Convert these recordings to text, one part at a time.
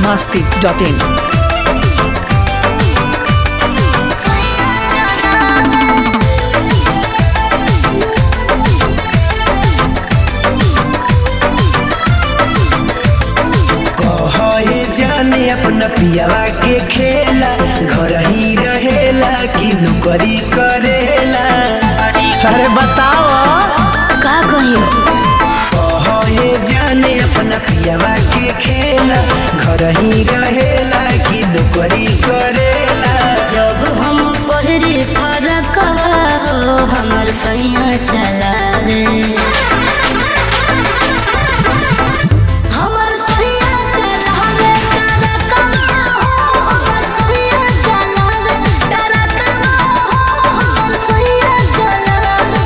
masti.in. कहे जाने अपना पियावा के खेला घर ही रहेला कि नौकरी करेला अरे बताओ का कही कहे जाने अपना पियावा के खेला घर ही रहेला कि नौकरी करेला जब हम पहरी फरकवा हो हमर सैया चलावे हमर सैया चलावे टरकवा हो हमर सैया चलावे टरकवा हो हमर सैया चलावे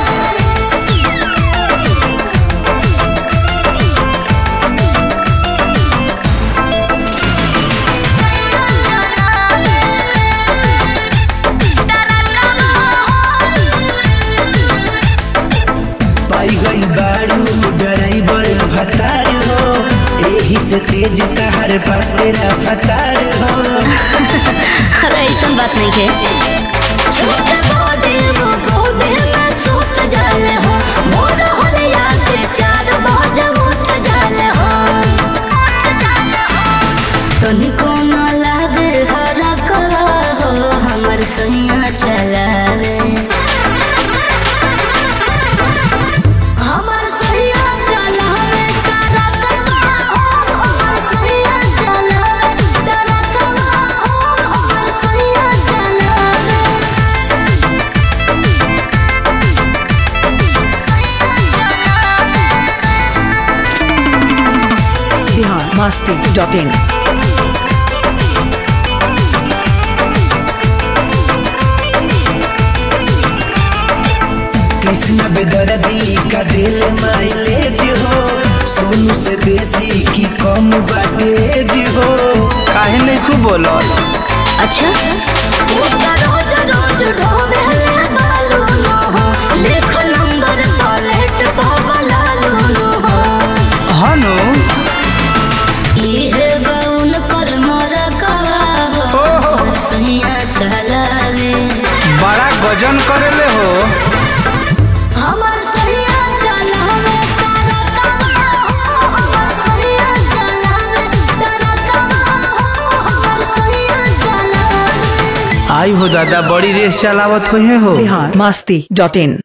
पाई गई बारू ड्राइवर भतार हो एही से तेज तहर बाटेरा फतार हो अरे ऐसा बात नहीं है छोटे बॉडी वो गोदे में सूत जाले हो मोर होलिया के चार बजे उठ जाले हो उठ जाले हो तनिको न लागे हरकवा हो हमर सैया चलावे हमर सैया चलावे टरकवा हो हमर सैया चलावे टरकवा हो हमर सैया चलावे सैया चलावे Bihar masti.in. कृष्ण बेदर्दी का दिल माइलेज हो सोनू से बेसी की कम बाटेज हो काहे नहीं खूब बोलो अच्छा ओका रोज रोज ढोबेले बालू नो हो लिख नंबर पलेट बाबलालू नो हो हनु इहे गौन कर मर कवा हो हमर सैया चलावे बड़ा गजन करेले हो हमर सैया चलावे तरकवा हो हमर सैया चलावे तरकवा हो हमर सैया चलावे आई हो दादा बड़ी रेस चलावत हुए हो Bihar masti.in.